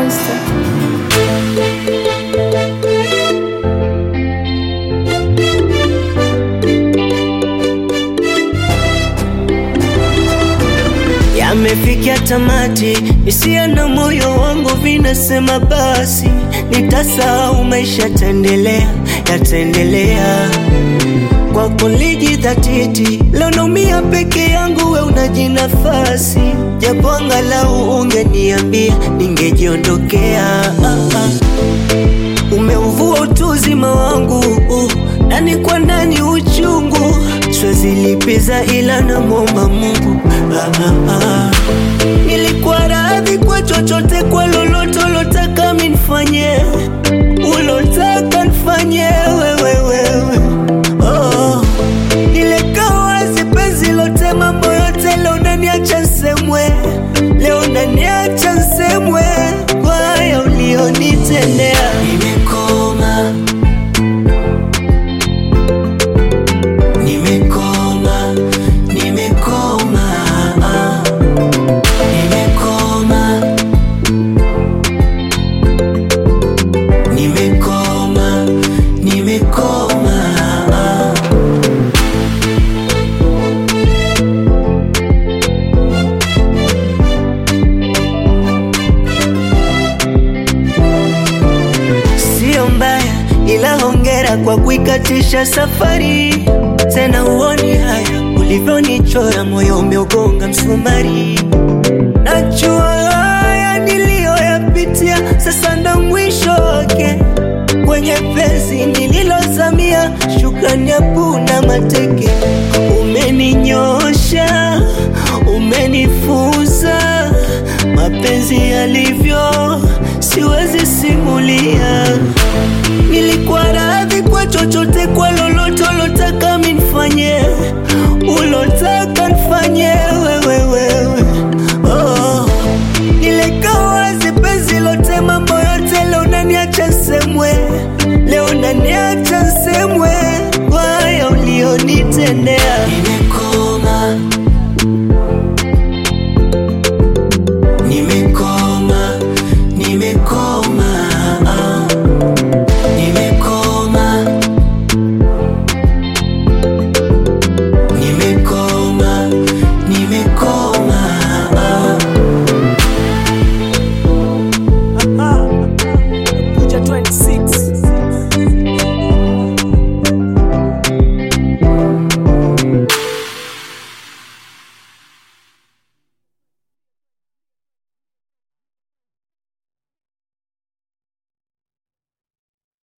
Monster. Yamefikia tamati, hisia na moyo wangu vinasema basi, nitasahau maisha yataendelea, yataendelea kwa kulijidhatiti. Leo naumia peke yangu, we unajinafasi, japo angalau ungeniambia ningejiondokea. Ah, ah. Umeuvua utu uzima wangu uh, ndani kwa ndani uchungu, siwezi lipiza ila namwomba Mungu ah, ah, ah. Nilikuwa radhi kwa chochote, kwa lolote ulotaka minifanye, ulotaka nifanye wewe wewe oh. Nileka wazi penzi lote, mambo yote, leo unaniacha nsemwe, leo unaniacha nsemwe kwa haya ulionitendea. Nimekoma, nimekoma, nimekoma, ah. nimekoma, nimekoma, nimekoma, ah. Sio mbaya ila hongera kwa kuikatisha safari. Tena uoni haya ulivyonichora, moyo umeugonga msumari. Najua haya niliyoyapitia, sasa ndo mwisho wake kwenye penzi nililozamia. Shukrani yapuna mateke, umeninyosha, umenifunza mapenzi yalivyo, siwezi simulia. Nilikuwa radhi kwa chochote, kwa lolote ulotaka minifanye, ulotaka nifanye wewe wewe, oh. Nileka wazi penzi lote, mambo yote, leo unaniacha nsemwe, leo unaniacha nsemwe kwa haya ulionitendea.